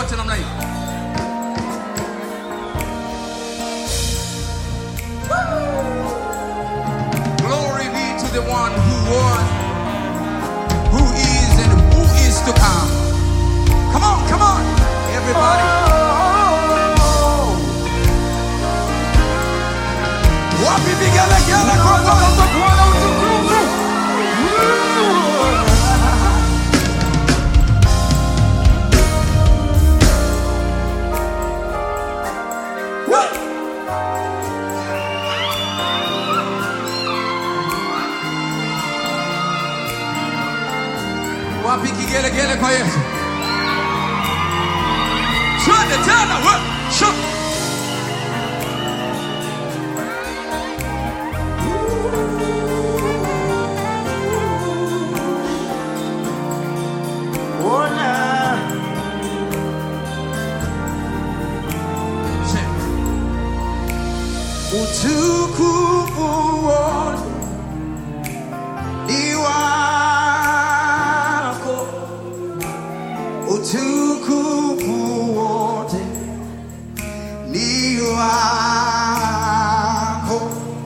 wote namna hii. Glory be to the one who was, who is, and who is to come. Come on, come on, everybody. Wapi vigelegele kwa Bwana? Wapi kigelegele kwa Yesu? Twende tena, we, shu. Sing. Utukufu wote ni wako, utukufu wote ni wako,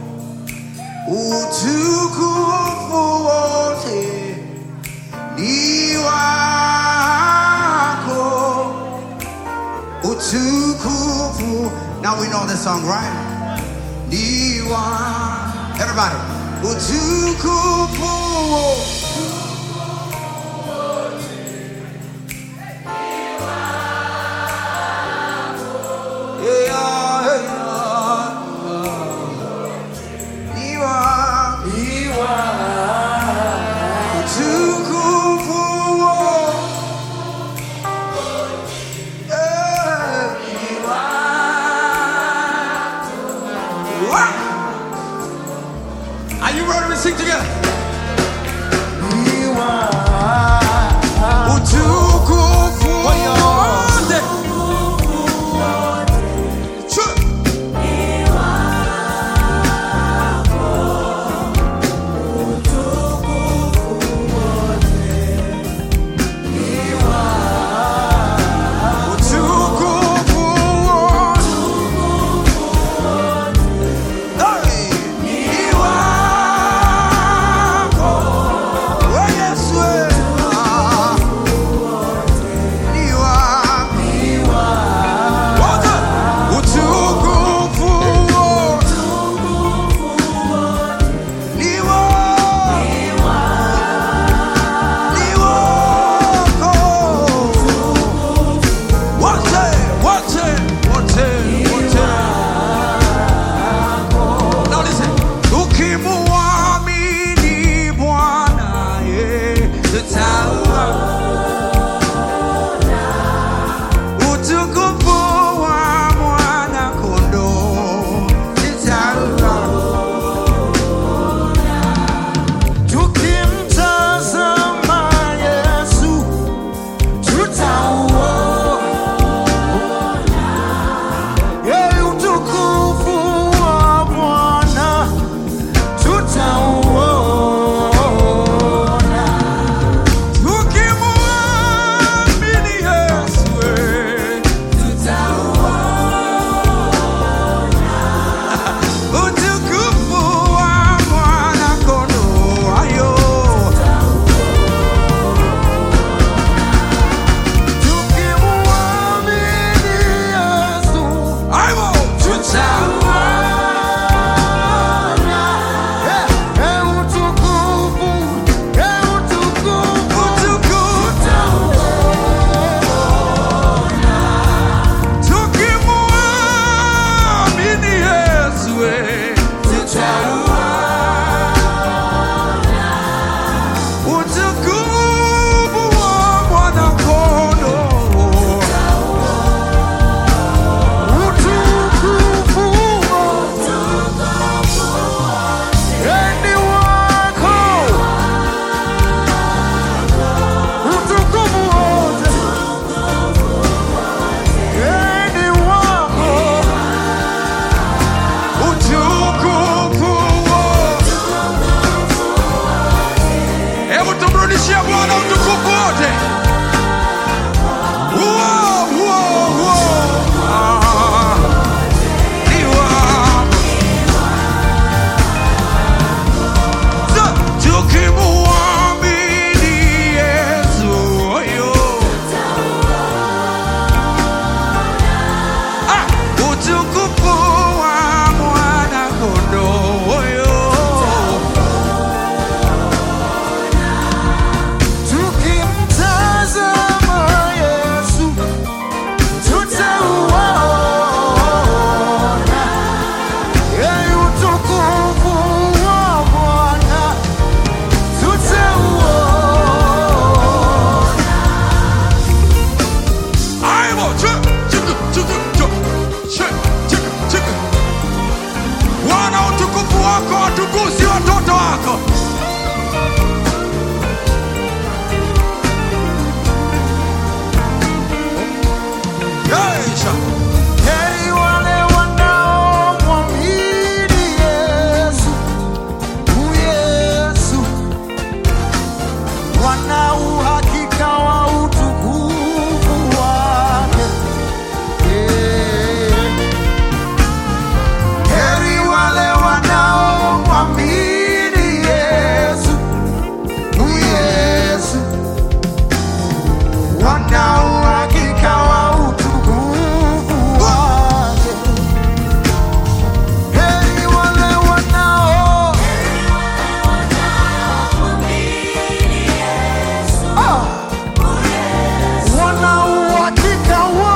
utukufu wote ni wako, utukufu. Now we know this song, right? Ni wa- Everybody, utukufu wote Are you ready to sing together? Utukufu wote. Sure. Utukufu wote. Hey, ni wako. We Yesu, eh. Ah. Ni wako. Wote. Utukufu wote. Ni wako. Ni wako. Wote, wote, wote, wote. Now listen. Ukimwamini Bwana, yeye tutaona utukufu wa Mwana-Kondoo, tutaona. Tukimtazama Yesu, tutauona Yeye utukufu wa Bwana tutauona tukimwamini Yesu, eh, tutauona utukufu wa Mwana-Kondoo, ayo. Tukimwamini Yesu, aibo, tutauona. Eh, eh, utukufu, eh, utukufu, tutauona. Tukimwamini Yesu, eh, tutauona. Utukufu wa Mwana-Kondoo. Utukufu ni wako. Utukufu wote ni wako. Utukufu wote. Hebu tumrudishie Bwana utukufu wote. Uo, uo, ugusi watoto wako. Yeisha. Heri wale wanaomwamini Yesu, u Yesu, wana uhakika wa utukufu wake. Eh. Heri wale wanaomwamini Yesu, u Yesu, wana uhakika wa utukufu wake. Heri wale wanao Ah! wana uhakika wa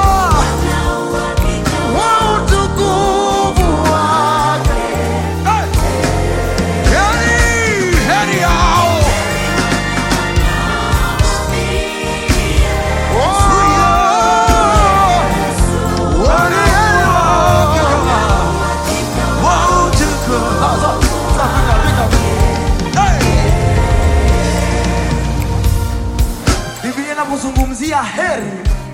wa utukufu wake. Hey. Heri, heri hao. Oh! Wana Wa utukufu. Sasa, sasa, piga, piga. Hey. Biblia inapozungumzia heri,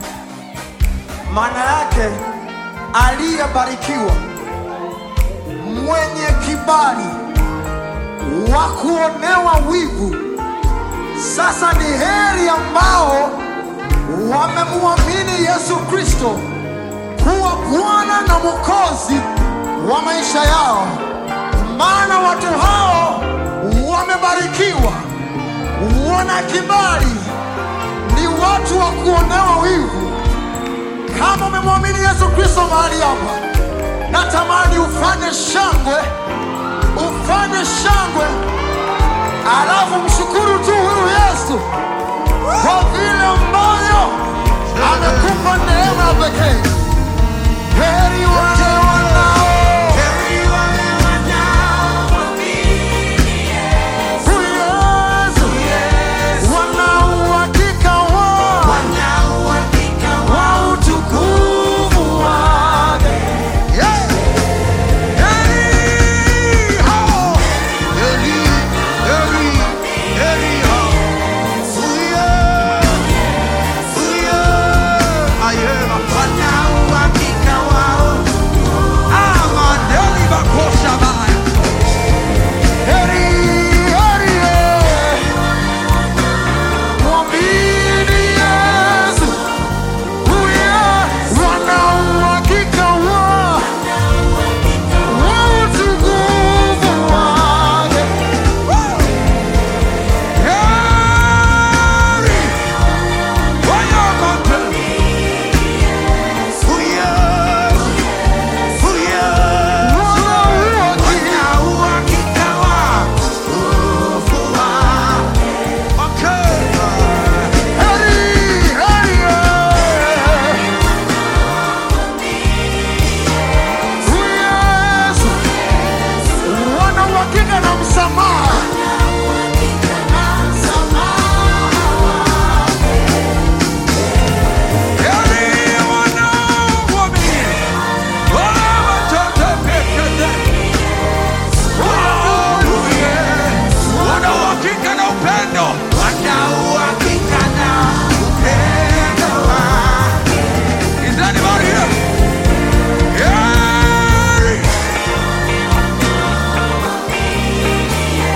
maana yake aliyebarikiwa, mwenye kibali, wa kuonewa wivu. Sasa ni heri ambao wamemwamini Yesu Kristo kuwa Bwana na Mwokozi wa maisha yao, maana watu hao wamebarikiwa, wana kibali, ni watu wa kuonewa wivu. Kama umemwamini Yesu Kristo mahali hapa, natamani ufanye shangwe, ufanye shangwe, alafu mshukuru tu huyu Yesu kwa vile ambavyo amekupa neema ya pekee. Heri wale wanao Heri wale huyu Yesu, wana uhakika wa wa utukufu wake. Yeah. Heri hao. Heri, heri, heri hao. Uye, uye. Ayema. Ah, madeli bakosha baya. Heri, heri, eh. Mwamini Yesu, huye wana uhakika wa wa utukufu wake. Heri. Wayamote. Uye, uye. Wana uhakika Heri, heri, eh. Huyu Yesu, wana uhakika na msamaha. Is anybody here? Yeah!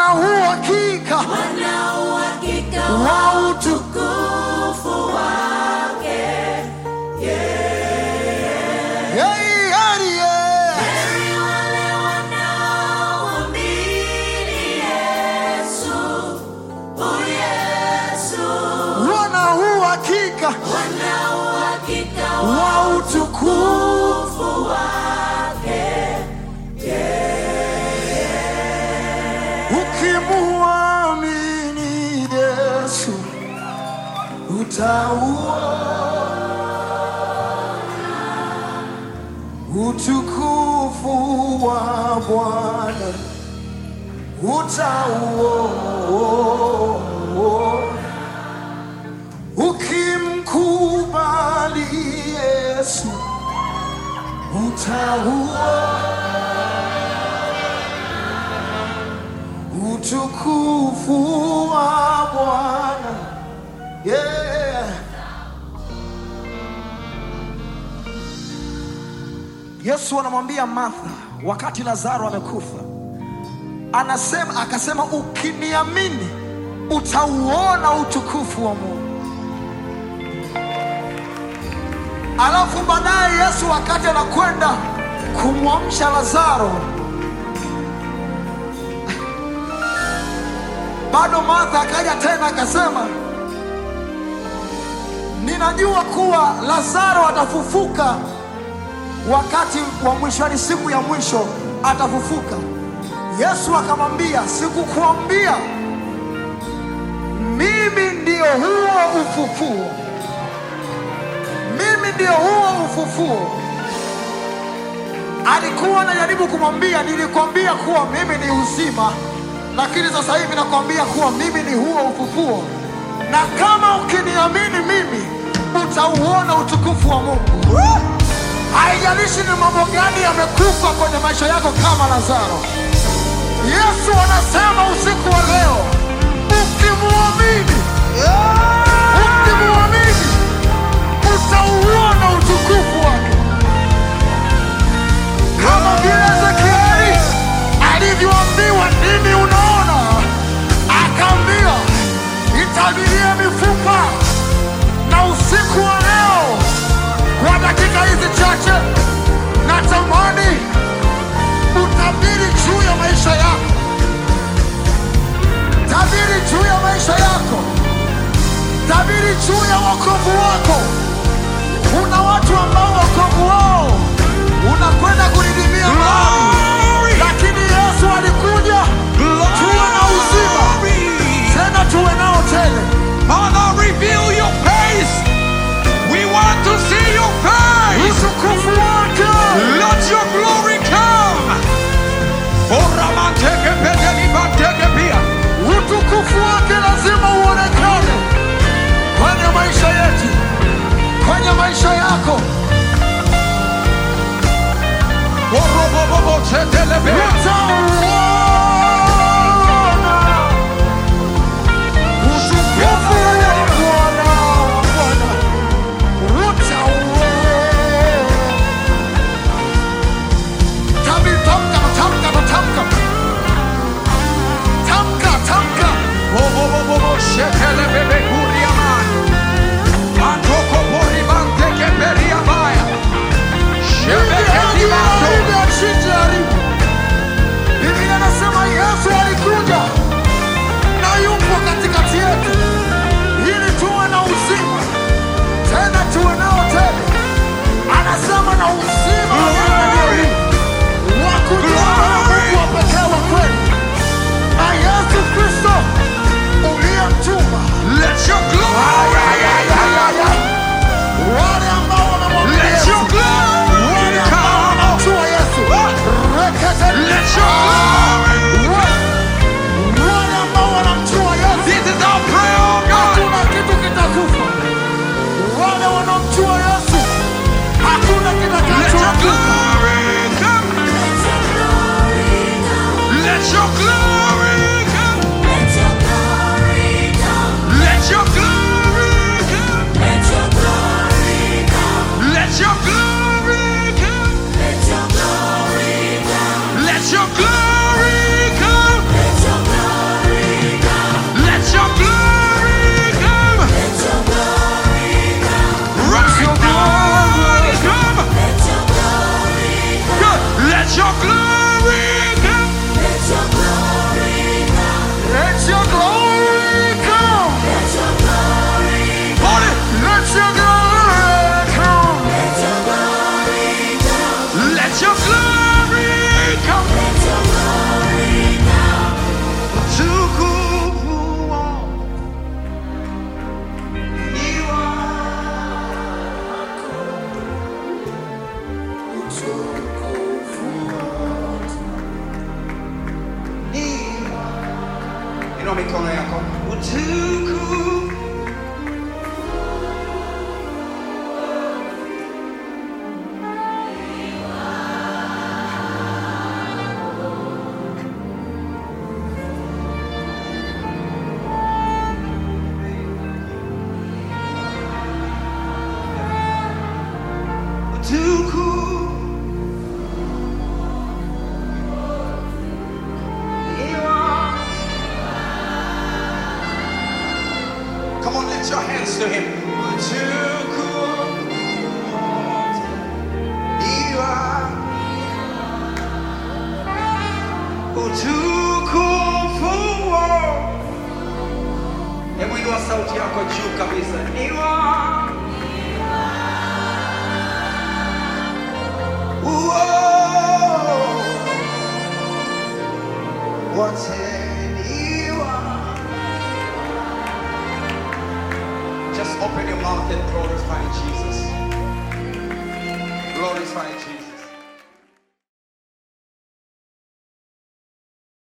wana uhakika wana uhakika wa utu utukufu wake. Hey, heri, yeah. Heri wale wanaomwamini Yesu, oh Yesu, wana uhakika wana uhakika wa wa utukufu utukufu wake. ukimwamini Yesu utauona utukufu wa Bwana utauona ukimkubali Yesu utauona utukufu wa Bwana yeah. Yesu anamwambia Martha wakati Lazaro amekufa, anasema akasema, ukiniamini utauona utukufu wa Mungu. Alafu baadaye Yesu wakati anakwenda kumwamsha Lazaro, bado Martha akaja tena akasema, ninajua kuwa Lazaro atafufuka wakati wa mwisho, yani siku ya mwisho atafufuka. Yesu akamwambia, sikukuambia mimi ndio huo ufufuo, mimi ndio huo ufufuo. Alikuwa anajaribu kumwambia, nilikwambia kuwa mimi ni uzima, lakini sasa hivi nakwambia kuwa mimi ni huo ufufuo, na kama ukiniamini mimi utauona utukufu wa Mungu. Haijalishi ni mambo gani yamekufa kwenye maisha yako kama Lazaro. Yesu anasema usiku wa leo, ukimwamini, ukimwamini utauona utukufu wake, kama vile Ezekieli alivyoambiwa, nini unaona? Akaambiwa, itabirie mifupa. Na usiku wa leo, kwa dakika hizi chache, natamani utabiri juu ya maisha yako, tabiri juu ya maisha yako, tabiri juu ya wokovu wako. Kuna watu ambao wokovu wao unakwenda kudidimia mahali, lakini Yesu alikuja tuwe na uzima, tena tuwe nao tele. Father, reveal your face. We want to see your face. Utukufu wake Let your glory come. Oramanteke pedelibanteke pia. utukufu wake lazima uonekane kwenye maisha yetu, kwenye maisha yako. Orobobobo setelebea. Utauona utukufu wa Bwana, wa Bwana. Utauona. Tabi- Tamka, tamka, tamka. Tamka, tamka. Obobobobo setelebebe kuriaman. Antoko poribanteke periabaya. Shebeke dibato. Biblia inasema Yesu alikuja na yupo katikati yetu ili tuwe na uzima tena tuwe nao tele. Anasema na uzima wa milele wa kujua Mungu wa pekee wa kweli na Yesu Kristo uliyemtuma. Let your glory Wale ambao wanamwamini Let Yesu, your glory wale ambao come. wanamjua Yesu, rekete Let your glory wale ambao wanamjua Yesu, This is our prayer, oh God. hakuna kitu kitakufa. Wale wanaomjua Yesu, hakuna Let your kitakachokufa. glory come. Let your glory come. Let your glory come. Let your glory come. Let your glory come. Let your glory come. Let your glory come. Let your glory come. Let your glory inua mikono yako. utukufu utukufu Come on, lift your hands to him. Utukufu iwa utukufu Hebu inua sauti yako juu kabisa. iwa Uo. Wote iwa. Just open your mouth and glorify Jesus. Glorify Jesus.